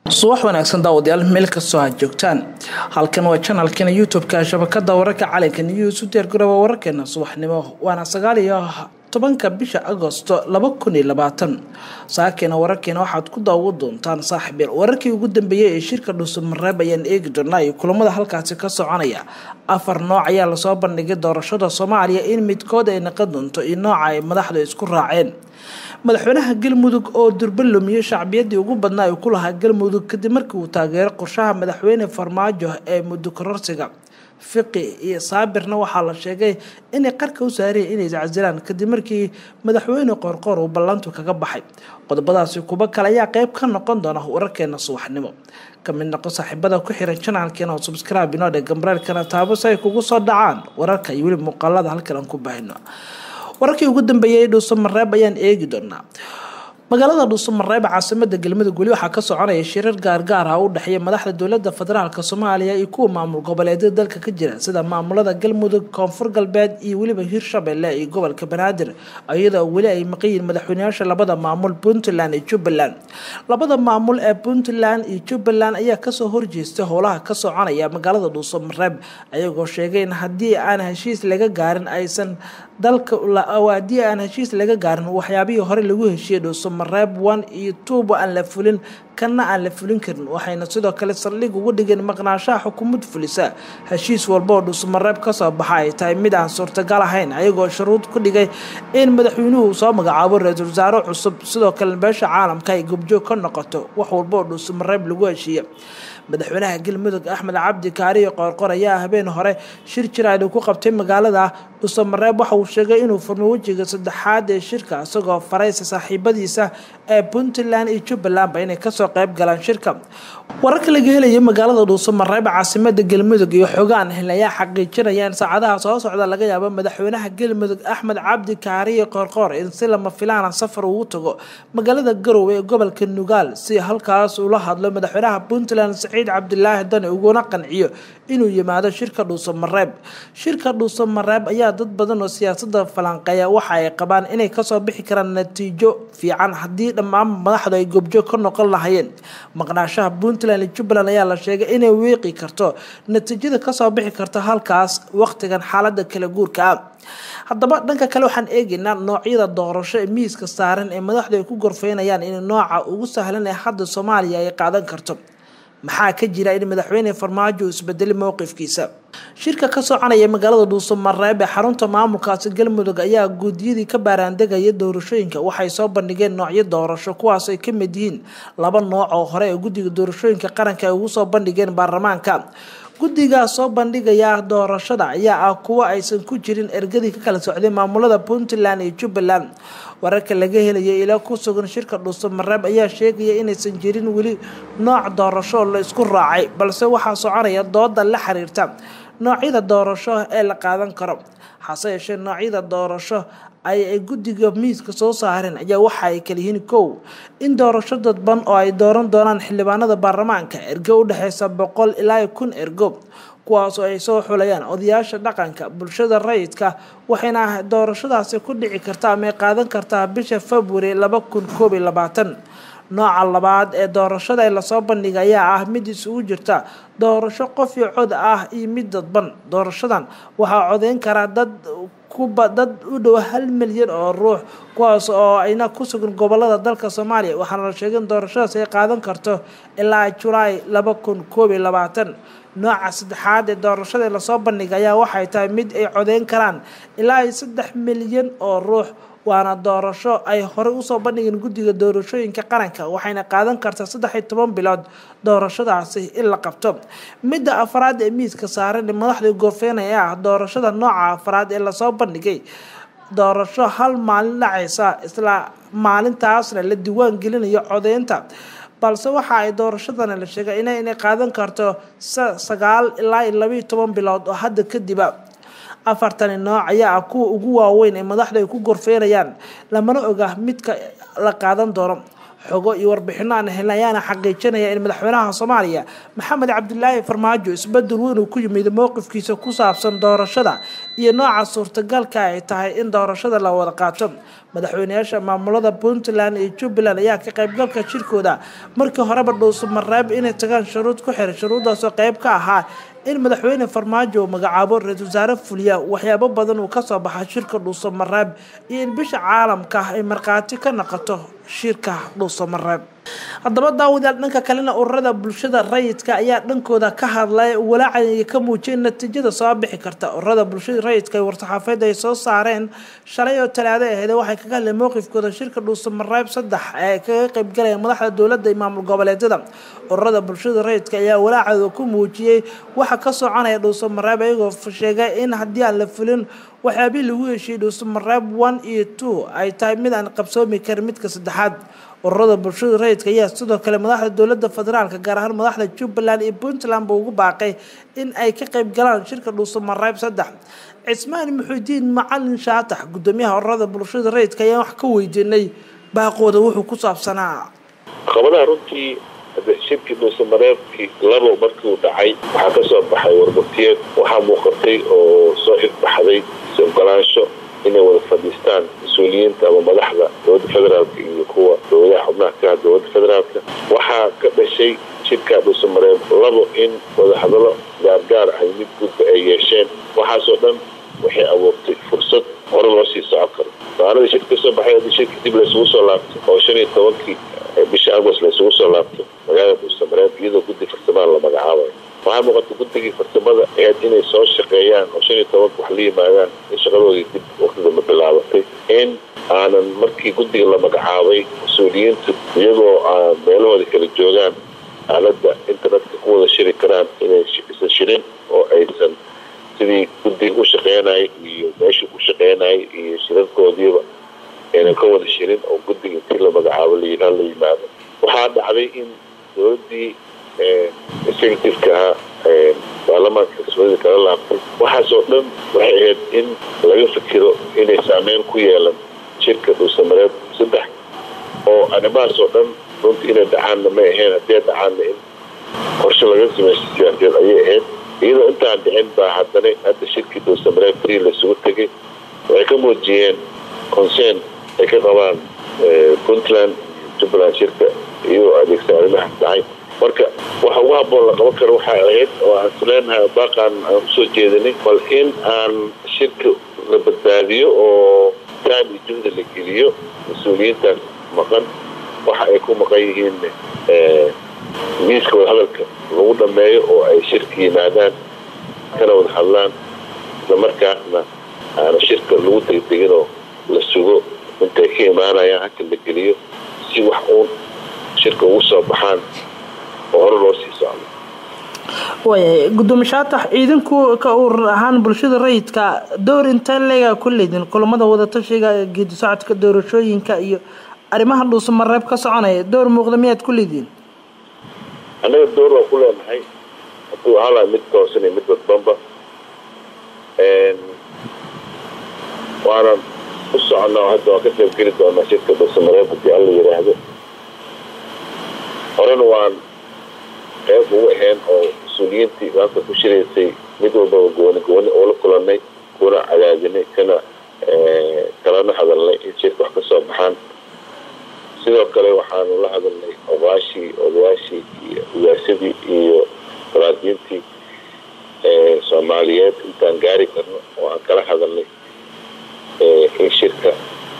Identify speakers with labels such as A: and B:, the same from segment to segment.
A: subax wanaagsan daawadayaal meel kastoo aad joogtaan halkan waa janalkeena youtube-ka shabakada wararka calanka news u diyaargarooba wararkeena subaxnimo waana sagaal iyo tobanka bisha agosto laba kun iyo labaatan saakeena wararkeena waxaad ku daawo doontaan saaxiibeel wararkii ugu dambeeyey ee shirka dhuusamareeb ayaan eegi doonaa iyo kulamada halkaasi ka soconaya afar nooc ayaa lasoo bandhigay doorashada soomaaliya in midkood ay naqon doonto iyo nooca ay madaxdu isku raaceen madaxweynaha galmudug oo durba lumiyey shacbiyadii ugu badnaa ay ku lahaa galmudug kadib markii uu taageeray qorshaha madaxweyne farmaajo ee muddo kororsiga fiqi iyo saabirna waxaa la sheegay inay qarka u saareen inay iscasilaan kadib markii madaxweyne qoorqoor uu ballantu kaga baxay qodobadaasi kuba kale ayaa qeyb ka noqon doona wararkeena subaxnimo kamid noqo saaxiibada ku xiran janaalkeena oo subscribe inoo dhe gambareelkana taabo si ay kugu soo dhacaan wararka iyo weli muuqaalada halkan aan ku baahino wararkii ugu dambeeyay dhuusamareeb ayaan eegi doonaa magaalada dhuusamareeb caasimada galmudug weli waxaa ka soconaya shirar gaargaar ah u dhexeeya madaxda dowlada federaalk soomaaliya iyo kuwa maamul goboleedyada dalka ka jira sida maamulada galmudug koonfur galbeed iyo weliba hirshabelle iyo gobolka banaadir iyadoo weli ay maqayiin madaxweyneyaasha labada maamul puntland iyo jubbaland labada maamul ee puntland iyo jubbaland ayaa kasoo horjeestay howlaha ka soconaya magaalada dhuusamareeb ayagoo sheegay in haddii aan heshiis laga gaarin aysan dalka haddii aan heshiis laga gaarin waxyaabihii hore lagu heshiiyey dhuusamareeb one iyo tuuba aan la fulin kana aan la fulin karin waxayna sidoo kale saldhig ugu dhigeen maqnaashaha xukuumad fulisa heshiis walba oo dhuusamareeb kasoo baxa ay tahay mid aan suurtagal ahayn ayagoo shuruud ku dhigay in madaxweynuhu soo magacaabo ra-iisul wasaare cusub sidoo kale beesha caalamka ay gobjoog ka noqoto wax walba oo dhuusamareeb lagu heshiiya madaxweynaha galmudug axmed cabdi kaariyo qoorqor ayaa habeen hore shir jiraad ku qabtay magaalada dhuusamareeb waxa uu sheegay inuu furmay wejiga saddexaad ee shirka isagoo faraysa saaxiibadiisa ee puntland iyo jubbalandba inay kasoo qeyb galaan shirka wararka laga helaya magaalada dhuusamareeb caasimada galmudug iyo xogaan hel ayaa xaqiijinaya in saacadaha soo socda laga yaabo madaxweynaha galmudug axmed cabdi kaariyo qoorqoor in si lama filaana safar ugu tago magaalada garowe ee gobolka nugaal si halkaas ula hadlo madaxweynaha puntland saciid cabdilaahi dani uguna qanciyo inuu yimaado shirka dhuusamareeb shirka dhuusamareeb ayaa dad badan oo siyaasada falanqeeya waxa ay qabaan inay kasoo bixi karaan natiijo fiican haddii dhammaan madaxdu ay gobjoog ka noqon lahayeen maqnaashaha puntland iyo jubbaland ayaa la sheegay inay wiiqi karto natiijada kasoo bixi karta halkaas waqtigan xaalada kala guurka ah haddaba dhanka kale waxaan eegaynaa noocyada doorasho ee miiska saaran ee madaxdu ay ku gorfeynayaan in nooca ugu sahlan ee hadda soomaaliya ay qaadan karto maxaa ka jira in madaxweyne farmaajo uu isbedelay mowqifkiisa shirka ka soconaya magaalada dhuusamareeb ee xarunta maamulkaasi galmudug ayaa guudiyadii ka baaraandegaya doorashooyinka waxay soo bandhigeen noocyo doorasho kuwaas ay kamid yihiin laba nooc oo hore ee guddiga doorashooyinka qaranka ay ugu soo bandhigeen baarlamaanka guddigaa soo bandhigaya doorashada ayaa ah kuwo aysan ku jirin ergadii ka kala socday maamulada puntland iyo jubbaland wararka laga helaya ilaa ku sugan shirka dhuusamareeb ayaa sheegaya inaysan jirin weli nooc doorasho la isku raacay balse waxaa soconaya dooda la xiriirta noocyada doorasho ee la qaadan karo hase yeeshee noocyada doorasho ay ay guddiga miiska soo saareen ayaa waxa ay kala yihiin kow in doorasho dadban oo ay dooran doonaan xildhibaanada baarlamaanka ergo u dhexeysa boqol ilaa kun ergo kuwaas oo ay soo xulayaan odayaasha dhaqanka bulshada rayidka waxayna doorashadaasi ku dhici karta ama ay qaadan kartaa bisha february laba kun koob iyo labaatan nooca labaad ee doorashada ee lasoo bandhiga ayaa ah mid isugu jirta doorasho qof iyo cod ah iyo mid dadban doorashadan waxaa codeyn karaa dad kuba dad u dhow hal milyan oo ruux kuwaas oo ayna ku sugan gobolada dalka soomaaliya waxaana la sheegay in doorashadaas ay qaadan karto ilaa julaay laba kun koob iyo labaatan nooca saddexaad ee doorashada ee lasoo bandhiga ayaa waxay tahay mid ay codeyn karaan ilaa iyo saddex milyan oo ruux waana doorasho ay horey usoo bandhigeen guddiga doorashooyinka qaranka waxayna qaadan kartaa saddex iyo toban bilood doorashadaasi in la qabto midda afraad ee miiska saaran ee madaxdii gorfeynaya ah doorashada nooca afraad ee lasoo bandhigay doorasho hal maalin dhacaysa isla maalintaasna la diiwaan gelinayo codeynta balse waxa ay doorashadana la sheegay ina inay qaadan karto sagaal ilaa iyo labaiyo toban bilood oo hadda kadiba afartani nooc ayaa ah kuwa ugu waaweyn ee madaxdu ay ku gorfeynayaan lamana oga midka la qaadan doono xogo iyo warbixino aan helna ayaana xaqiijinaya in madaxweynaha soomaaliya maxamed cabdilaahi farmaajo isbedel weyn uu ku yimid mowqifkiisa ku saabsan doorashada iyo nooca suurtagalka ay tahay in doorashada la wada qaato madaxweyneyaasha maamulada puntland iyo jubbaland ayaa ka qaybgalka shirkooda markii horeba dhuusamareeb inay tagaan shuruud ku xiray shuruuddaasoo qayb ka ahaa in madaxweyne farmaajo uu magacaabo ra-iisul wasaare fuliya waxyaabo badan uu kasoo baxa shirka dhuusamareeb iyo in bisha caalamka ay markhaati ka noqoto shirka dhuusamareeb haddaba daawadayaal dhanka kalena ururada bulshada rayidka ayaa dhankooda ka hadlay walaaca ka muujiyay natiijada soo bixi karta ururada bulshada rayidka ee war-saxaafeed ay soo saareen shalay oo talaado aheyd waxay kaga hadleen mowqifkooda shirka dhuusamareeb saddex ee kaga qaybgalaya madaxda dowladda iyo maamul goboleedyada ururada bulshada rayidka ayaa walaacooda ku muujiyey waxa ka soconaya dhuusamareeb iyagoo sheegay in haddii aan la fulin waxyaabihii lagu heshiiyey dhuusamareeb one iyo two ay tahay mid aan qabsoomi karin midka saddexaad ururada bulshada rayidka ayaa sidoo kale madaxda dowlada federaalka gaar ahaan madaxda jubbaland iyo puntland ba ugu baaqay in ay ka qayb galaan shirka dhuusamareeb saddex cismaan muxuudiin macalin shaatax gudoomiyaha ururada bulshada rayidka ayaan wax ka weydiinay baaqooda wuxuu ku saabsanaa
B: caqabadaha runtii shirkii dhuusamareebkii labo markii uu dhacay waxaa ka soo baxay warbatiyeed waxaa muuqatay oo soo xigbaxday si ogolaansho inay wada fadhiistaan mas-uuliyiinta ama madaxda dowladda federaalka iyo kuwa dowladaha xubnaha ka ah dowladda federaalka waxaa ka dhashay shirka dhuusamareeb labo in wadahadallo gaargaar ah mid gudba ay yeesheen waxaasoo dhan waxay abuurtay fursad hore loo sii socon karo maaladii shirka kasoo baxay haddii shirka dib laysugu soo laabto oo shan iyo tobankii bisha agost laysugu soo laabto magaalada dhuusamareeb iyadoo guddi farsamaan la magacaabayo waxaa muuqata guddigii farsamada ahayd inay soo shaqeeyaan oo shan iyo tobanka wax la yimaadaan in shaqadoodii dib waqtidama bilaabatay in aanan markii guddiga la magacaabay mas-uuliyiintu iyagoo aan meelahooda kala joogaan aaladda internetka ku wada shiri karaan inay isan shirin oo aysan sidii guddiga u shaqeynayay iyo meeshii ku shaqeynayay iyo shirarkoodiiba aynan ka wada shirin oo guddiga intii la magacaabo layidhaa la yimaado waxaa dhacday in dowladdii executiveka ahaa baarlamaanka kasmadida kala laabtay waxaasoo dhan waxay ahayd in laga fikiro inay saameyn ku yeelan shirka dhuusamareeb saddex oo arrimahaasoo dhan runtii inay dhacaanna may ahayn haddii dhacaanna in qorshe laga samaysta siyaasadeed ayay ahayd iyadoo intaan dhicin baa haddana hadda shirkii dhuusamareeb trii laysugu tegay waxay ka muujiyeen concern ay ka qabaan puntland jubbaland shirka iyagoo adeegsan arrimahaas dhacay marka waxa ugu haboon la qaban karo waxaa ahayd oo aan isleenahay baaqaan aan usoo jeedinay bal in aan shirka la badbaadiyo oo time iyo juhda la geliyo mas-uuliyiintaas maqan waxa ay ku maqan yihiin miiska wadahadalka lagu dhameeyo oo ay shirka yimaadaan kana wada hadlaan isla markaasna aana shirka lagu tegteginoo la sugo intay ka imaanayaan halka la geliyo si wax uun shirka ugu soo baxaan oo hore loo sii socdo
A: waayahay gudoomiye shaatax ciidanku ka urur ahaan bulshada rayidka door intee leegaa ku leedin kulamada wadatashiga geedi socodka doorashooyinka iyo arrimaha dhuusamareeb ka soconaya door muuqda miyaad ku leediin
B: annaga door waa ku leenahay hadduu ahaalaha mid toosan iyo mid dadbanba waanan u soconaa hadda waan ka qaybgeli doonaa shirka dhuusamareeb haddii alla yidhaahdo horena waan qeyb ugu ahayn oo mas-uuliyiintii maanta ku shiraysay mid walbaba gooni gooni oo la kulanay kuna cadaadinay kana kalana hadalnay in shirka wax ka soo baxaan sidoo kale waxaanu la hadalnay oqaashii odayaashii iyo ugaasadii iyo salaadiintii soomaaliyeed intaan gaari karno oo aan kala hadalnay in shirka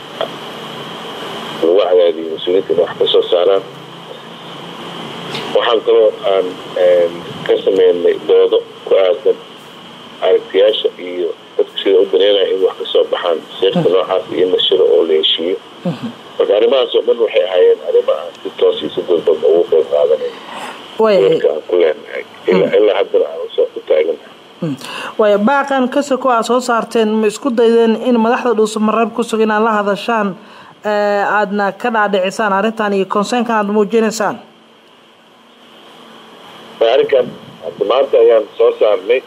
B: lagu cadaadiyo mas-uuliyiinta in wax ka soo saaraan waxaan kaloo aan ka sameynay doodo ku aadan aragtiyaasha iyo dadka sida u daneynaya in wax ka soo baxaan sheerka noocaas iyo in la shiro oo la heshiiyo marka arrimahaas oo dhan waxay ahaayeen arrimo aan si toos iyo si dadbad ugu qeyb qaadanay doorka aan ku leenahay ilaa haddana aan usoo ku taaganahay
A: waaya baaqan kasoko aad soo saarteen ma isku daydeen in madaxda dhuusamareeb ku sugan inaad la hadashaan aadna ka dhaadhicisaan arrintan iyo consernkan aada muujinaysaan
B: arrinkan hadda maanta ayaan soo saarnay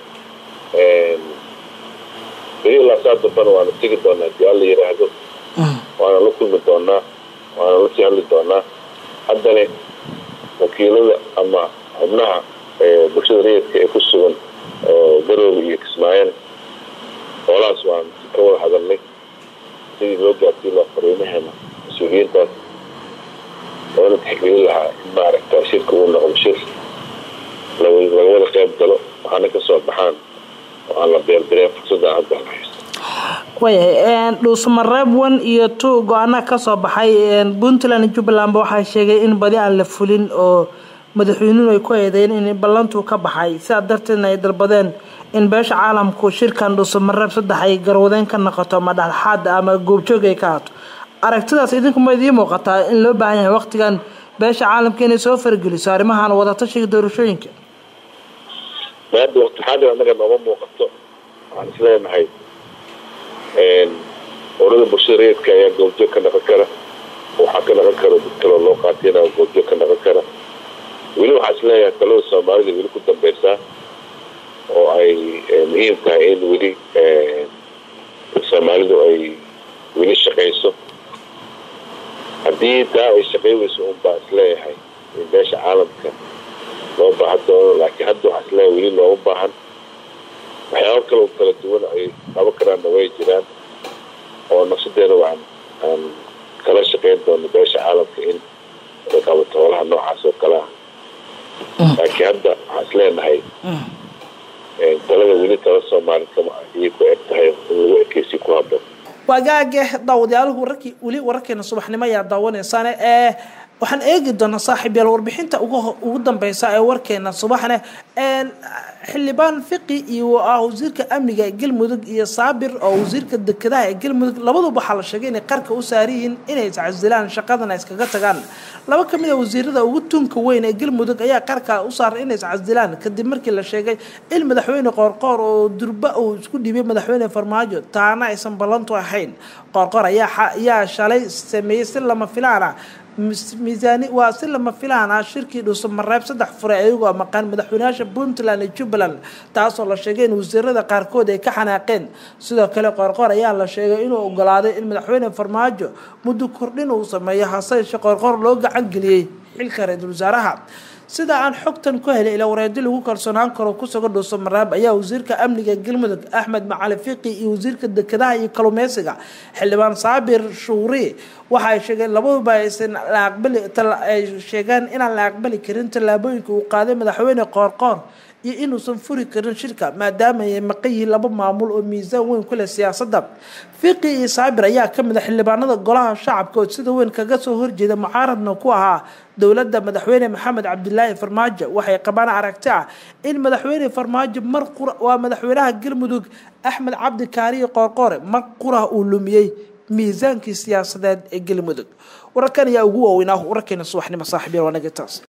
B: beri ilaa saa dambana waana tegi doonaa hadii alla yidhaahdo waana la kulmi doonaa waana lasii hadli doonaa haddana wakiilada ama xubnaha bulshada rayidka ee ku sugan garooga iyo kismaayana hoolahaas waan ka wada hadalnay sidii loo gaarsiin lahaa fariimaheena mas-uuliyiintaas loona tixgelin lahaa in maaragta shirka uu noqdo shir laga wada qayb galo waxaana ka soo baxaan oo aan la beerdareen fursadaan hadda la haysto
A: waayahay dhuusamareeb one iyo two go-aanaha kasoo baxay puntland iyo jubbalandba waxaa sheegay in badi aan la fulin oo madaxweynuhu ay ku eedeyn in ballantuu ka baxay sidaa darteedna ay dalbadeen in beesha caalamku shirkan dhuusamareeb saddex ay garwadeen ka noqoto ama dhexdhexaada ama goobjoog ay ka hato aragtidaas idinkuma idiin muuqataa in loo baahan yahay waqtigan beesha caalamka inay soo fargeliso arrimahan wadatashiga doorashooyinka
B: maada waqti xaadir annaga nooma muuqato waxaan isleenahay urada bulshada rayidka ayaa goobjoog ka noqon kara waxaa ka noqon kara dad kaloo loo qaatiyana goobjoog ka noqon kara weli waxaa isleeyahay talada soomaalida weli ku dambeysaa oo ay muhiim tahay in weli soomaalidu ay weli shaqayso haddii taa ay shaqay weyso un baa isleeyahay in beesha caalamka loo baahan doono laakiin hadda waxaa isleeyahay weli looma baahan waxyaabo kaloo kala duwan ay qabo karaanna way jiraan oo naqsadeena waan aan kala shaqayn doono beesha caalamka in ay qabato holaha noocaas oo kale ah laakiin hadda waxaa isleenahay talada weli tala soomaali kama ayay ku eg tahay in lagu ekeysi ku haboon
A: waagaage daawadayaluhu wararkii weli wararkeena subaxnimo ayaa daawanaysaane ee waxaan eegi doonaa saaxiib yaal warbixinta ugu dambeysa ee warkeena subaxne xildhibaan fiqi iyo ah wasiirka amniga ee galmudug iyo saabir oo wasiirka dekedaha ee galmudug labaduba waxaa la sheegay inay qarka u saariyihiin inay iscasilaan shaqadana iskaga tagaan laba ka mid a wasiirada ugu tunka weyn ee galmudug ayaa qarka u saaray inay iscasilaan kadib markii la sheegay in madaxweyne qoorqoor oo durba uu isku dhiibay madaxweyne farmaajo taana aysan ballantu ahayn qoorqoor ayaa shalay sameeyey si lama filaana miisaani waa si lama filaan ah shirkii dhuusamareeb saddex fure ayagoo maqan madaxweynayaasha puntland iyo jubbaland taasoo la sheegay in wasiirada qaarkood ay ka xanaaqeen sidoo kale qoorqoor ayaa la sheegay inuu ogolaaday in madaxweyne farmaajo muddo kordhin uu sameeyo hase yeeshee qoorqoor loo gacan geliyey xilka ra-iisul wasaaraha sida aan xogtan ku helay ilaa wareedi lagu kalsoonaan karo kusuga dhuusamareeb ayaa wasiirka amniga galmudug axmed macali fiqi iyo wasiirka dekedaha iyo kalumeysiga xildhibaan saabir shuuri waxa ay sheegeen labaduba aysan la aqbali ay sheegeen inaan la aqbali karin tallaabooyinka uu qaaday madaxweyne qoorqoor iyo inuusan furi karin shirka maadaama ay maqan yihiin laba maamul oo miisaan weyn ku leh siyaasadda fiqi iyo saabir ayaa ka mid a xildhibaanada golaha shacabka oo sida weyn kaga soo horjeeda mucaaradna ku ahaa dowladda madaxweyne maxamed cabdilaahi farmaajo waxay qabaan aragti ah in madaxweyne farmaajo mar qura waa madaxweynaha galmudug axmed cabdi kaariyo qoorqoore mar qura uu lumiyey miisaankii siyaasadeed ee galmudug wararkan ayaa ugu waaweynaa wararkeena subaxnimo saaxiibyaal waa nagataas